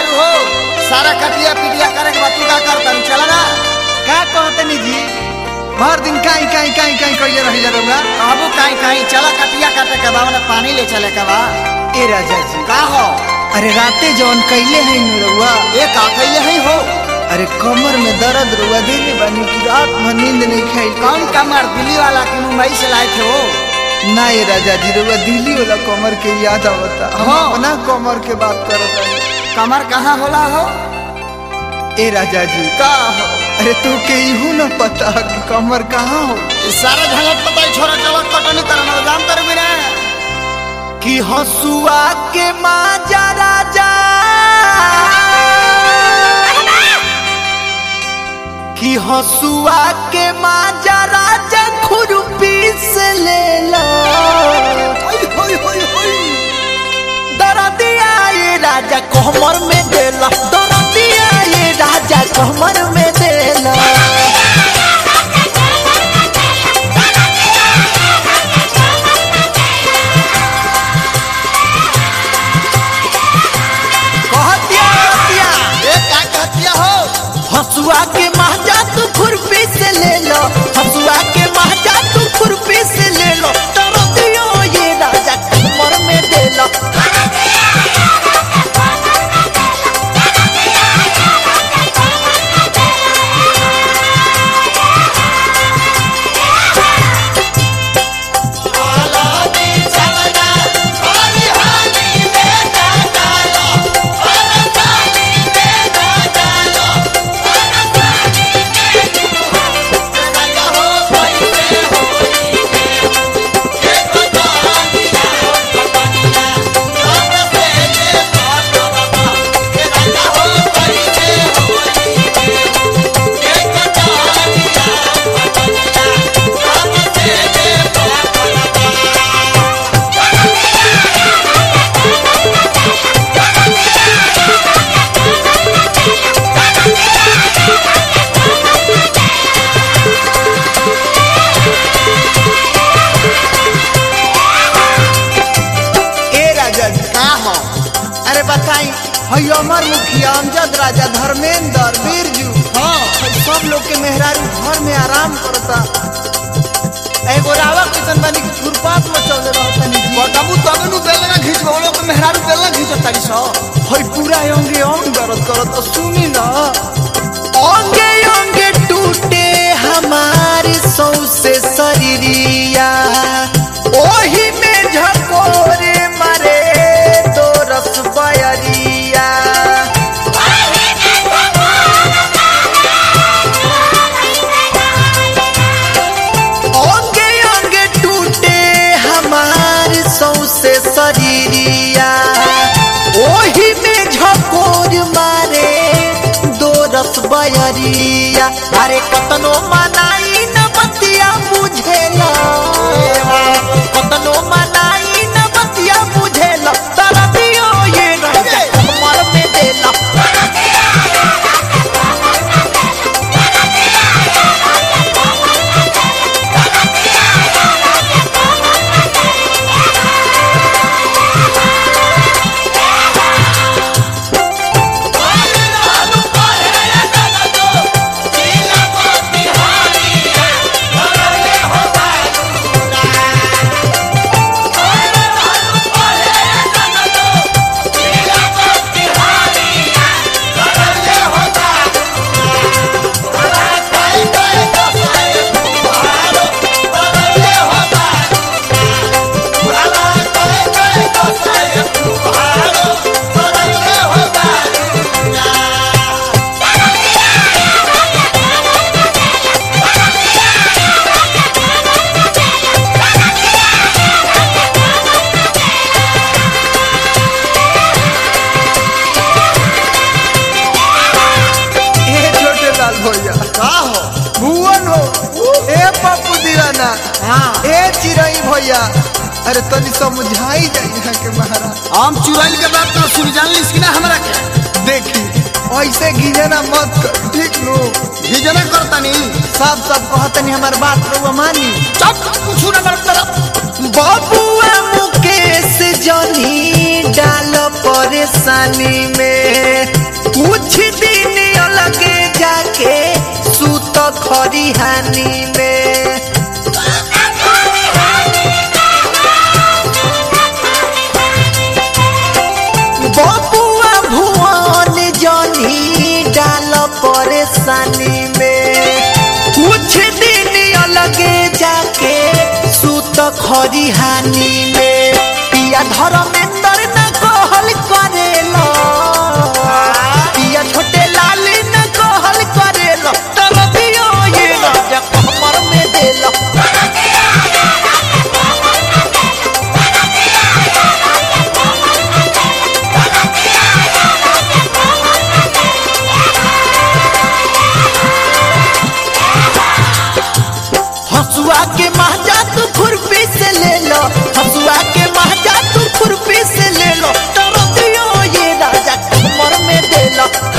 मेहरारू हो सारा कटिया पिटिया करे के बाद तू का करता चला ना का कहतनी जी भर दिन काई काई काई काई कइले रहिला रउआ कहबू कहीं कहीं चला कटिया काटे के बा ओने पानी ले चले के बा ए राजा जी का हो अरे राते जौन कइले है नु रउआ ये का कइले ही हो अरे कमर में दर्द रउआ देले बानी कि रात भर नींद नहीं खाई कौन कमर दिल्ली वाला की मुंबई से लाए थे वो ना ए राजा जी रउआ दिल्ली वाला कमर के याद आवता हम हाँ। अपना कमर के बात करत हनी कमर कहाँ होला हो ए राजा जी का हो अरे तू के इहू न पता कि कमर कहाँ हो ई सारा झंझट पता ही छोरा चला कटनी करना जान कर भी ना कि हसुआ के माजा राजा कि हसुआ के माजा राजा खुरपी से ले लो दरदिया ये राजा कोहमर में देला दरदिया ये राजा कोहमर में देला कहतिया कहतिया ए का कहतिया हो हसुआ के महजा तू खुरपी से ले लो हसुआ के महजा तू खुरपी से ले लो तरो दियो ये राजा कमर में दे लो ए राजा जी का हो अरे बताई हई अमर मुखिया अमजद राजा धर्मेंद्र बीरजू हाँ हई सब लोग के मेहरारू घर में आराम करता एगो रावा किशन बनी के खुरपात मचौले रहतनी जी बताबू तब नु बेलना खींच बोलो तो मेहरारू बेलना खींच तारी सो हई पूरा अंगे अंग दर्द करत सुनी ना अंगे अंगे टूटे हमारे सौसे शरीरिया ओही में झकोरे मरे दो रस बयरिया अंगे अंगे टूटे हमारे सौसे शरीरिया ओही में झकोर मारे दो रस बयरिया अरे कतनो मनाई न बतिया बुझेला कतनो मनाई न बतिया बुझेला तरबियो ये राजा कमर में देला ए छोटे लाल भैया का हो भुवन हो ए पप्पू दीवाना हाँ ए चिरई भैया अरे तनी समझाई जाई यहाँ के महाराज हम चुराइल के बात तो सुन जान लिस कि ना हमरा के देखी ऐसे गिजना मत कर ठीक नो हिजना करतानी सब सब कहतनी हमार बात रउआ मानी चुप कुछ ना कर तरफ बबुआ मुकेश जनी डाल परेशानी में खरिहानी में बबुआ भुवन जनी डाल परेशानी में कुछ दिन अलगे जाके सुत खरिहानी में पिया धर्मेंद्र न कहल करेला पिया छोटे लाल न कहल करेला तब दियो ये राजा कमर में देला हसुआ के महजा तू खुरपी से ले लो हसुआ के महजा तू खुरपी से ले लो तरफ दियो ये राजा कमर में दे लो